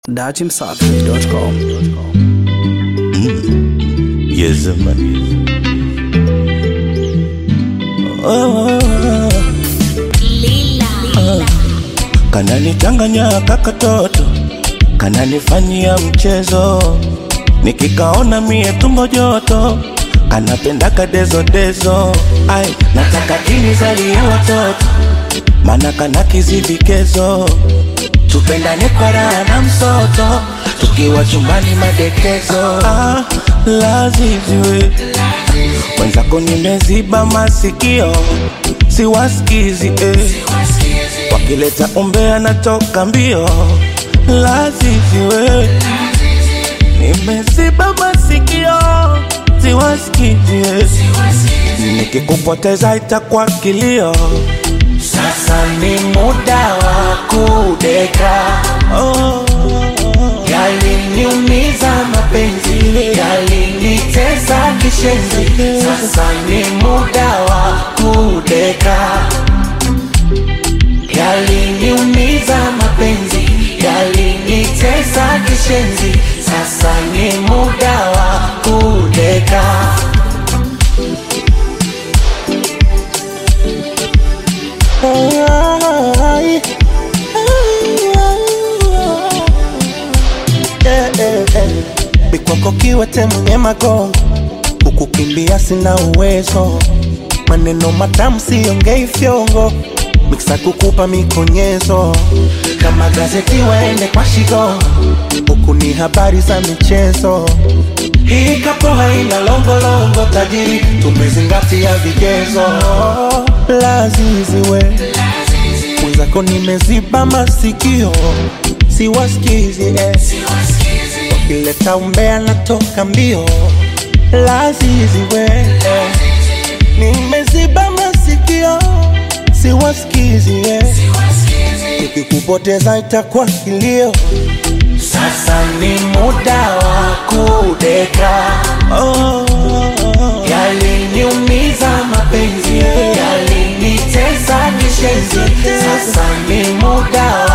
dachimsafi.com. Yes, man. Oh, kananichanganya kakatoto, kananifanyia mchezo, nikikaona mie tumbo joto, kanapenda kadezodezo. Ai, nataka kinizalie watoto, mana kana kizivikezo, tupendane kwa raha na msoto, tukiwa chumbani madekezo. Ah, laziziwe mwenzako nimeziba masikio, siwasikizi eh. Wakileta umbea natoka mbio, laziziwe nimeziba masikio, siwasikizi eh. Nikikupoteza itakuwa kilio. Sasa ni muda wa kudeka, Oh, yaliniumiza mapenzi, yalinitesa kishenzi. Sasa ni muda wa kudeka, yaliniumiza mapenzi, yalinitesa kishenzi. Sasa ni muda wa kudeka. ai, Eh, eh, eh. Bikwako kiwete mwenye magongo, kukukimbia sina uwezo, maneno matamu siongei fyongo, miksa kukupa mikonyezo, kama gazeti waende kwa shigongo, huku ni habari za michezo. Hii kapo haina longolongo, tajiri tumezingatia vigezo. Laziziwe mwenzako nimeziba masikio, siwasikizi eh. Wakileta umbea natoka mbio, lazizi we eh. Nimeziba masikio, siwasikizi eh. Nikikupoteza itakuwa kilio. Sasa ni muda wa kudeka, oh, yaliniumiza mapenzi, yalinitesa kishenzi. Sasa ni muda